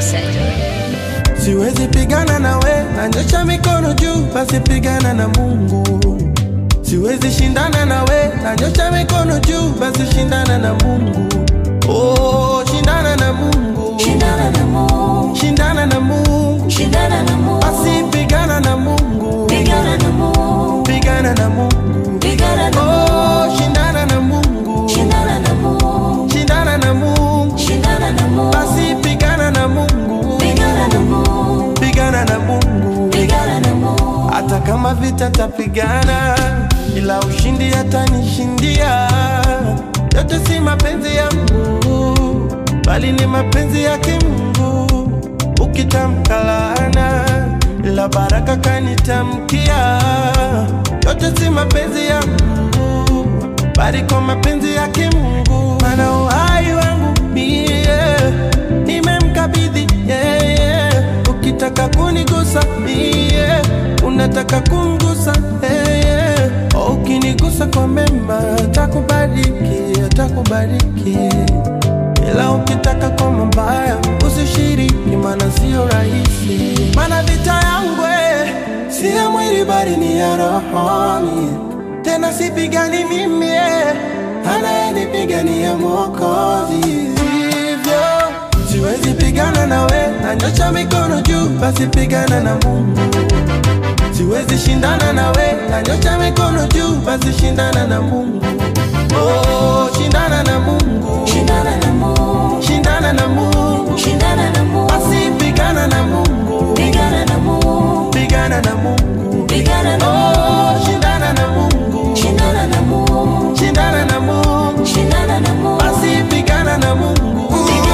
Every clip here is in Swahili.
Sector. Siwezi pigana na we, nanyosha mikono juu, basi pigana na Mungu. Siwezi shindana na we, nanyosha mikono juu, basi shindana na Mungu. Oh, shindana na Mungu, Shindana na Mungu, shindana na Mungu, shindana na Mungu, basi pigana na Mungu, pigana na Mungu, pigana na Mungu. pigana na Oh, Mungu, shindana na Mungu, shindana na Mungu, shindana na Mungu, shindana na Mungu, basi pigana na Mungu, pigana na Mungu, pigana na Mungu. pigana na Mungu, hata kama vita tapigana, ila ushindi atanishindia. Yote si mapenzi yangu, bali ni mapenzi yake Mungu. Ukitamka laana, ila baraka kanitamkia. Yote si mapenzi yangu, bali kwa mapenzi yake Mungu. Maana uhai wangu mie nimemkabidhi yeye. Ukitaka kunigusa mie, unataka kumgusa yeye. Oh, Ukinigusa kwa mema, atakubariki, atakubariki. Ila ukitaka kwa mabaya, usishiriki, maana sio rahisi. Maana vita yangu eh, si ya mwili, bali ni ya rohoni. Tena sipigani mimi, eh, anayenipigania Mwokozi. Hivyo siwezi pigana na we, nanyosha mikono juu, basi pigana na Mungu. Siwezi shindana na we, nanyosha mikono juu, basi shindana na Mungu. Oh, shindana na Mungu, shindana na Mungu, shindana na Mungu, shindana na Mungu, basi pigana na Mungu, pigana na Mungu, pigana na Mungu. pigana na Oh, Mungu, shindana na Mungu, shindana na Mungu, shindana na Mungu, shindana na Mungu, basi pigana na Mungu,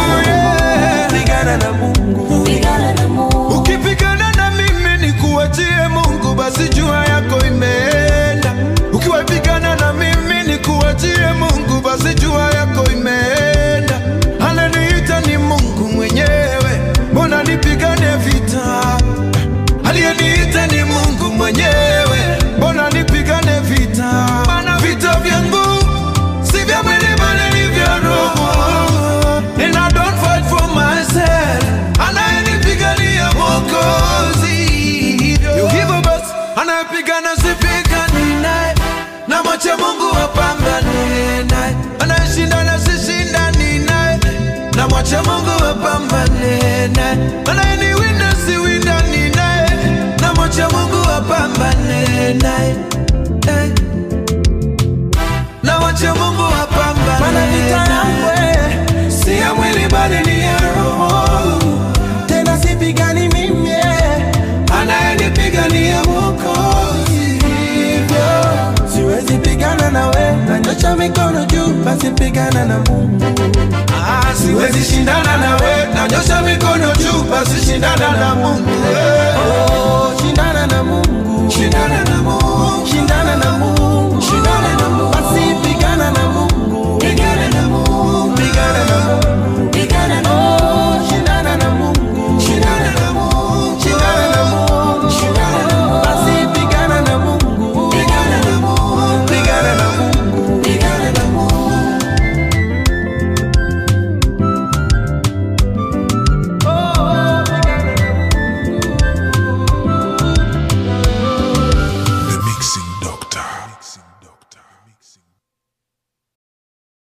pigana na Mungu. pigana na Mungu, Ukipigana na mimi ni kuachie Mungu, basi jua yako imeenda. Ukiwapigana na mimi ni kuachie Mungu, basi jua yako imeenda. Ananiita ni Mungu mwenyewe, mbona nipigane vita? Aliyeniita ni Mungu mwenyewe, mbona nipigane vita? Maana vita vyangu si vya mwili bali ni vya roho. And I don't fight for myself, anayenipigania Mwokozi. Hivyo basi, anayepigana sipigani naye, na mwache Mungu apambane naye. Anayeshindana sishindani naye, na mwache Mungu apambane naye. Anayeniwinda siwindani naye, na mwache Mungu apambane naye. Eh. Na mwache Mungu apambane Maana vita yangu naye. eh, si ya mwili bali ni ya roho. Tena sipigani mimi, eh, anayenipigania Mwokozi. Hivyo siwezi pigana na we, nanyosha mikono juu, basi pigana na Mungu. Ah, siwezi shindana na we, nanyosha mikono juu, basi shindana na Mungu.